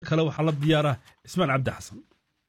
kale waxaa la diyaara cismaan cabdi xasan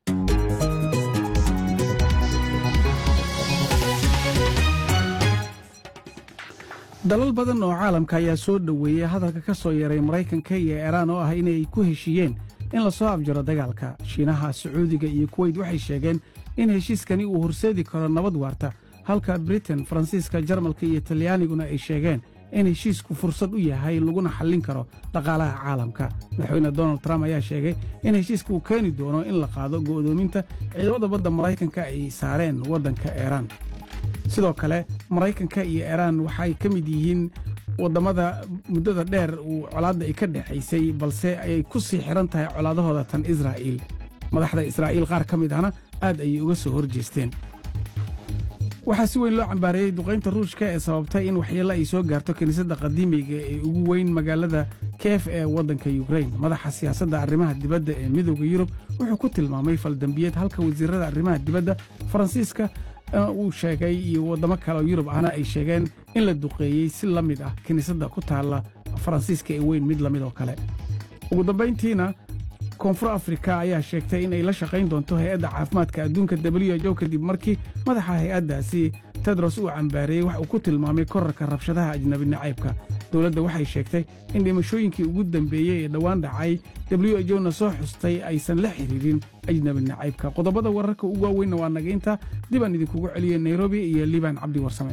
dalal badan oo caalamka ayaa soo dhoweeyey hadalka ka soo yeeray maraykanka iyo iiraan oo ah inay ku heshiiyeen in la soo afjaro dagaalka shiinaha sacuudiga iyo kuweyt waxay sheegeen in heshiiskani uu horseedi karo nabad waarta halka britain faransiiska jarmalka iyo talyaaniguna ay sheegeen in heshiisku fursad u yahay laguna xallin karo dhaqaalaha caalamka madaxweyne donald trump ayaa sheegay in heshiiska uu keeni doono in la qaado go'doominta ciidamada badda maraykanka ay saareen waddanka iiraan sidoo kale maraykanka iyo iiraan waxay ka mid yihiin wadammada muddada dheer uu colaadda ay ka dhexaysay balse ay ku sii xidhan tahay colaadahooda tan israa'iil madaxda israa'iil qaar ka mid ahna aad ayay uga soo hor jeesteen waxaa si weyn loo cambaareeyey duqaynta ruushka ee sababtay in waxyeello ay soo gaarto kiniisadda qadiimiga ee ugu weyn magaalada keef ee waddanka yukrain madaxa siyaasadda arrimaha dibadda ee midooda yurub wuxuu ku tilmaamay faldambiyeed halka wasiirrada arrimaha dibadda faransiiska uu sheegay iyo waddamo kale oo yurub ahna ay sheegeen in la duqeeyey si la mid ah kiniisadda ku taalla faransiiska ee weyn mid la mid oo kale ugu dambayntiina koonfur afrika ayaa sheegtay in ay la shaqayn doonto hay-adda caafimaadka adduunka w h o kadib markii madaxa hay-addaasi tedros uu cambaareeyey wax uu ku tilmaamay korarka rabshadaha ajnabi nacaybka dowladda waxay sheegtay in dhimashooyinkii ugu dambeeyey ee dhowaan dhacay w h o na soo xustay aysan la xidhiirin ajnabi nacaybka qodobada wararka ugu waaweynna waa nagaynta dib aan idinkugu celiyey nairobi iyo liban cabdi warsame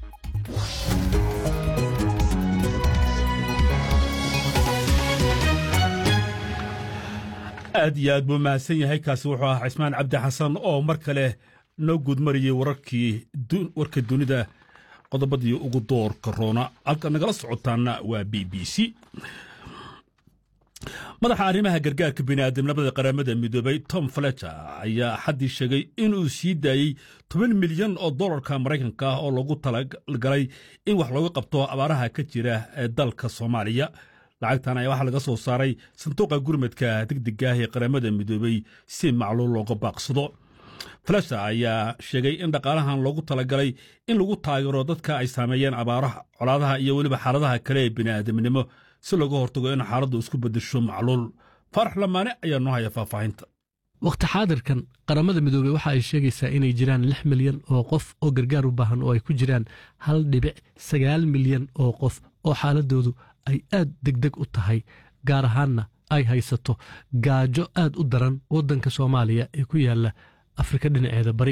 aad iyo aad buu mahadsan yahay kaasi wuxuu ahaa cismaan cabdi xasan oo mar kale noo guudmariyey wararkii warka dunida qodobadii ugu doorka roona halka nagala socotaana waa b b c madaxa arrimaha gargaarka bini'aadamnimada qaramada midoobay tom fletcher ayaa axaddii sheegay inuu sii daayey toban milyan oo dollarka maraykanka ah oo loogu talagalay in wax looga qabto abaaraha ka jira ee dalka soomaaliya lacagtan ayaa waxaa laga soo saaray sanduuqa gurmadka degdega ah ee qaramada midoobey si macluul looga baaqsado flasha ayaa sheegay in dhaqaalahan loogu talagalay in lagu taageero dadka ay saameeyeen abaaraha colaadaha iyo weliba xaaladaha kale ee bini'aadamnimo si looga hortago in xaaladdu isku beddesho macluul faarax lamaane ayaa noo haya faahfaahinta wakhti xaadirkan qaramada midoobey waxa ay sheegaysaa inay jiraan lix milyan oo qof oo gargaar u baahan oo ay ku jiraan hal dhibic sagaal milyan oo qof oo xaaladoodu ay aad degdeg u tahay gaar ahaanna ay haysato gaajo aad u daran waddanka soomaaliya ee ku yaalla afrika dhinaceeda bari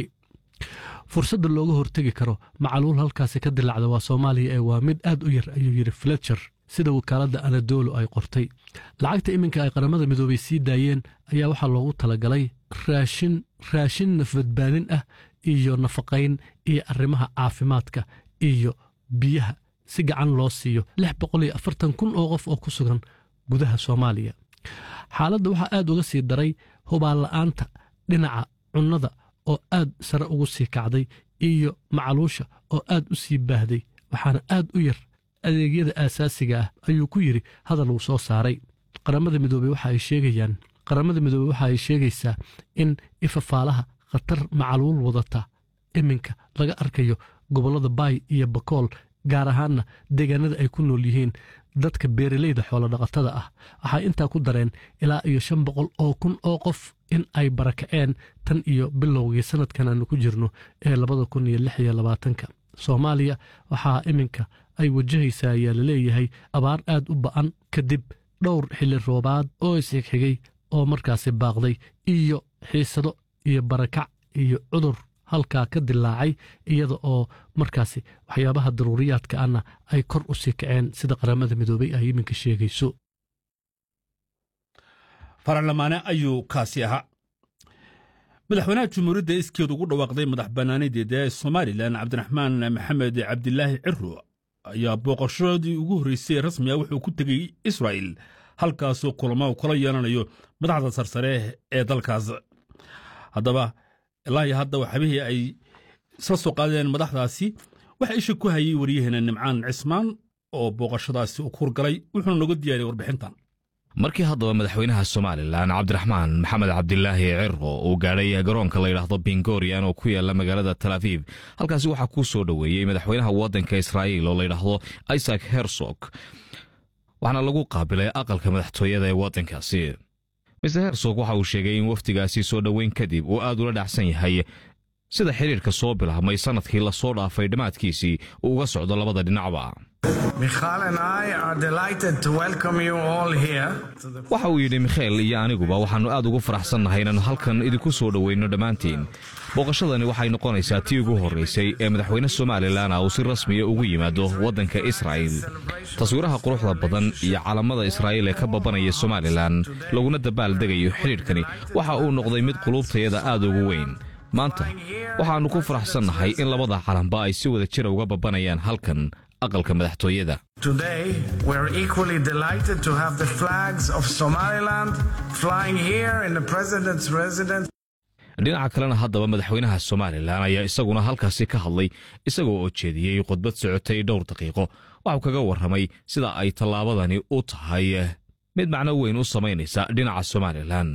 fursadda looga hortegi karo macaluul halkaasi ka dilacda waa soomaaliya ee waa mid aad u yar ayuu yidhi fletcher sida wakaaladda anadolo ay qortay lacagta iminka ay qaramada midoobay sii daayeen ayaa waxaa loogu talagalay raashin raashin nafbadbaadin ah iyo nafaqayn iyo arrimaha caafimaadka iyo biyaha si gacan loo siiyo lix boqol iyo afartan kun oo qof oo ku sugan gudaha soomaaliya xaaladda waxaa aad uga sii daray hubaanla'aanta dhinaca cunnada oo aad sare ugu sii kacday iyo macaluusha oo aad u sii baahday waxaana aad u yar adeegyada aasaasiga ah ayuu ku yidhi hadal uu soo saaray qaramada midoobey waxa ay sheegayaan qaramada midoobey waxa ay sheegaysaa in ifafaalaha khatar macaluul wadata iminka laga arkayo gobollada baay iyo bakool gaar ahaanna deegaanada ay ku nool yihiin dadka beeraleyda xoolodhaqatada ah waxay intaa ku dareen ilaa iyo shan boqol oo kun oo qof in ay barakaceen tan iyo bilowgii sannadkan aanu ku jirno ee labada kun iyo lix iyo labaatanka soomaaliya waxaa iminka ay wajahaysaa ayaa laleeyahay abaar aad u ba'an kadib dhowr xilli roobaad oo isxigxigay oo markaasi baaqday iyo xiisado iyo barakac iyo cudur halkaa ka dilaacay iyada oo markaasi waxyaabaha daruuriyaadka ahna ay kor u sii kaceen sida qaramada midoobey ay iminka sheegayso faralamaane ayuu kaasi ahaa madaxweynaha jumhuuriyadda iskeed ugu dhawaaqday madax bannaanadeeda ee somalilan cabdiraxmaan maxamed cabdilaahi ciro ayaa booqashadii ugu horreysay rasmi ah wuxuu ku tegey israa'il halkaasoo kulamo kula yeelanayo madaxda sarsare ee dalkaas haddaba ilaahi hadda waxabihii ay isla soo qaadeen madaxdaasi waxaa isha ku hayay waryaheena nimcaan cismaan oo booqashadaasi u kurgalay wuxuuna noga diyaariyey warbixintan markii haddaba madaxweynaha somalilan cabdiraxmaan maxamed cabdilaahi cirqo uu gaadhay garoonka la yidhaahdo bingorian oo ku yaala magaalada tal aviv halkaasi waxaa kuu soo dhoweeyey madaxweynaha waddanka israa'iil oo la yidhaahdo isaac hersog waxaana lagu qaabilay aqalka madaxtooyada ee waddankaasi mister hersog waxa uu sheegay in wafdigaasi soo dhoweyn kadib uu aad ula dhacsan yahay sida xidhiirka soo bilaabmay sannadkii lasoo dhaafay dhammaadkiisii uu uga socdo labada dhinacba waxa uu yidhi mikheel iyo aniguba waxaannu aad ugu faraxsannahay inaannu halkan idinku soo dhoweynno dhammaantiin booqashadani waxay noqonaysaa tii ugu horraysay ee madaxweyne somalilan uu si rasmiya ugu yimaado waddanka israa'il taswiiraha quruxda badan iyo calamada israa'iil ee ka babanaya somalilan laguna dabaaldegayo xidhiidhkani waxa uu noqday mid quluubtayada aad ugu weyn maanta waxaannu ku faraxsannahay in labada calanba ay si wada jira uga babanayaan halkan aqalka madaxtooyada dhinaca kalena haddaba madaxweynaha somalilan ayaa isaguna halkaasi ka hadlay isagoo oo jeediyey khudbad socotay dhowr daqiiqo waxuu kaga warramay sida ay tallaabadani u tahay mid macno weyn u samaynaysa dhinaca somalilan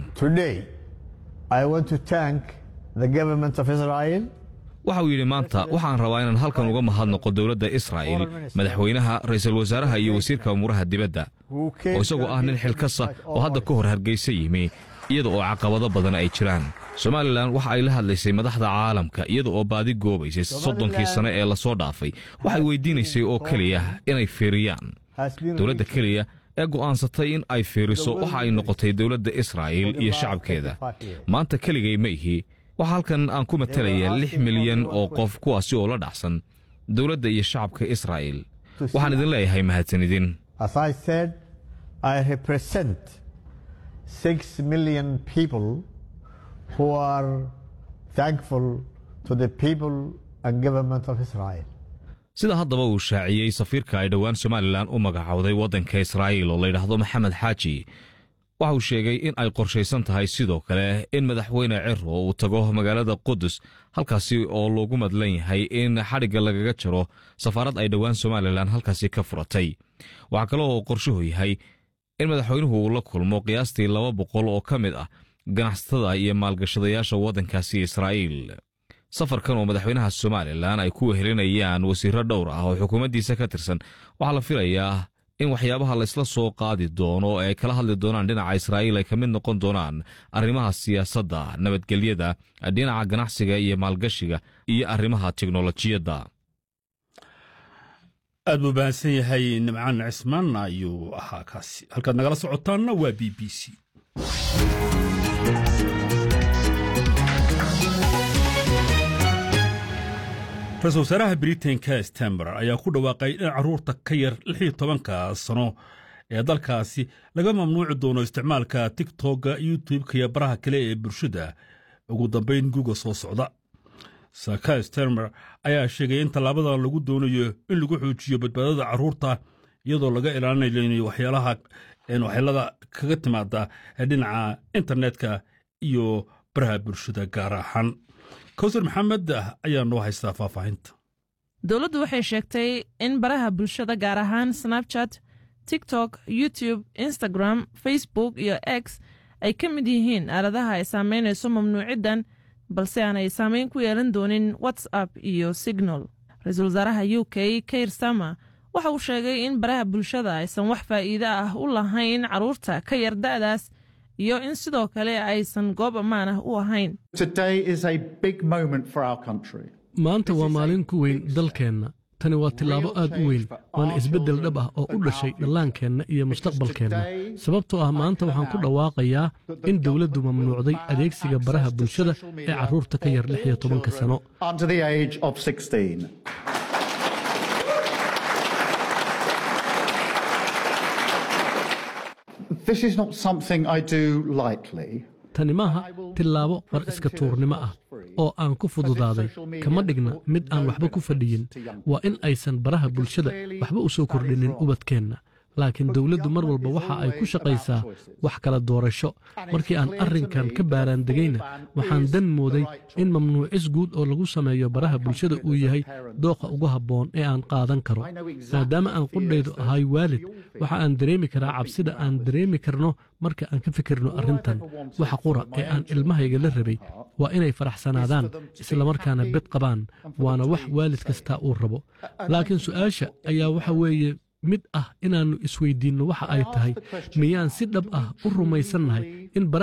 waxa uu yidhi maanta waxaan rabaa inaan halkan uga mahadnaqo dowladda israa'il madaxweynaha ra'iisul wasaaraha iyo wasiirka umuuraha dibadda oo isagoo ah nin xilkasa oo hadda ka hor hargaysa yimi iyada oo caqabado badan ay jiraan somalilan waxa ay la hadlaysay madaxda caalamka iyada oo baadi goobaysay soddonkii sane ee lasoo dhaafay waxay weydiinaysay oo keliya inay fiiriyaan dowladda keliya ee go'aansatay in ay fiiriso waxa ay noqotay dowladda israa'il iyo shacabkeeda maanta keligay ma ihi waxaa halkan aan ku matalayaa lix milyan oo qof kuwaasi oo la dhacsan dowladda iyo shacabka israa'il waxaan idin leeyahay mahadsanidin sida haddaba uu shaaciyey safiirka ay dhowaan somalilan u magacowday waddanka israa'iil oo layidhaahdo maxamed xaaji waxa uu sheegay in ay qorshaysan tahay sidoo kale in madaxweyne ciro uu tago magaalada qudus halkaasi oo loogu madlan yahay in xadhigga lagaga jaro safaarad ay dhowaan somalilan halkaasi ka furatay waxaa kale oo qorshuhu yahay in madaxweynuhu uu la kulmo qiyaastii laba boqol oo ka mid ah ganacsatada iyo maalgashadayaasha waddankaasi israa'iil safarkan oo madaxweynaha somalilan ay ku wehelinayaan wasiirro dhowr ah oo xukuumaddiisa ka tirsan waxaa la filayaa in waxyaabaha laysla soo qaadi doono ee ay kala hadli doonaan dhinaca israa'iil ay ka mid noqon doonaan arrimaha siyaasadda nabadgelyada dhinaca ganacsiga iyo maalgashiga iyo arrimaha teknolojiyadda aad buu bahansan yahay nimcaan cismaan ayuu ahaa kaasi halkaad nagala socotaanna waa b b c ra-isul wasaaraha britain-ka stamber ayaa ku dhawaaqay in carruurta ka yar lixiyo tobanka sano ee dalkaasi laga mamnuuci doono isticmaalka tigtogga youtube-ka iyo baraha kale ee bulshada ugu dambayn guga soo socda saka stamber ayaa sheegay in tallaabada lagu doonayo in lagu xoojiyo badbaadada carruurta iyadoo laga ilaalinayo waxyaalaha waxyeelada kaga timaada dhinaca internetka iyo baraha bulshada gaar ahaan kawsar maxamed ayaa noo haystaa faahfaahinta dowladdu waxay sheegtay in baraha bulshada gaar ahaan snabchat tiktok youtube instagram facebook iyo x ay ka mid yihiin aaladaha ay saamaynayso mamnuuciddan balse aanay saamayn ku yeelan doonin whatsapp iyo signal ra-iisul wasaaraha u k kair sama waxa uu sheegay in baraha bulshada aysan wax faa'iide ah u lahayn carruurta ka yar da'daas iyo in sidoo kale aysan goob ammaan ah u ahayn maanta waa maalin ku weyn dalkeenna tani waa tillaabo aad u weyn waana isbeddel dhab ah oo u dhashay dhallaankeenna iyo mustaqbalkeenna sababtoo ah maanta waxaan ku dhawaaqayaa in dowladdu mamnuucday adeegsiga baraha bulshada ee carruurta ka yar lix iyo tobanka sano tani maaha tillaabo war iska tuurnimo ah oo aan ku fududaaday kama dhigna mid aan waxba ku fadhiyin waa in aysan baraha bulshada waxba u soo kordhinin ubadkeenna laakiin dowladdu mar walba waxa ay ku shaqaysaa wax kala doorasho markii aan arrinkan ka baaraandegayna waxaan dan mooday in mamnuucis guud oo lagu sameeyo baraha bulshada uu yahay dooqa ugu habboon ee aan qaadan karo maadaama aan qudhaydu ahay waalid waxa aan dareemi karaa cabsida aan dareemi karno marka aan ka fikirno arrintan waxa qura ee aan ilmahayga la rabay waa inay faraxsanaadaan islamarkaana bed qabaan waana wax waalid kastaa uu rabo laakiin su'aasha ayaa waxa weeye mid ah inaannu isweydiinno waxa ay tahay miyaan si dhab ah u rumaysannahay in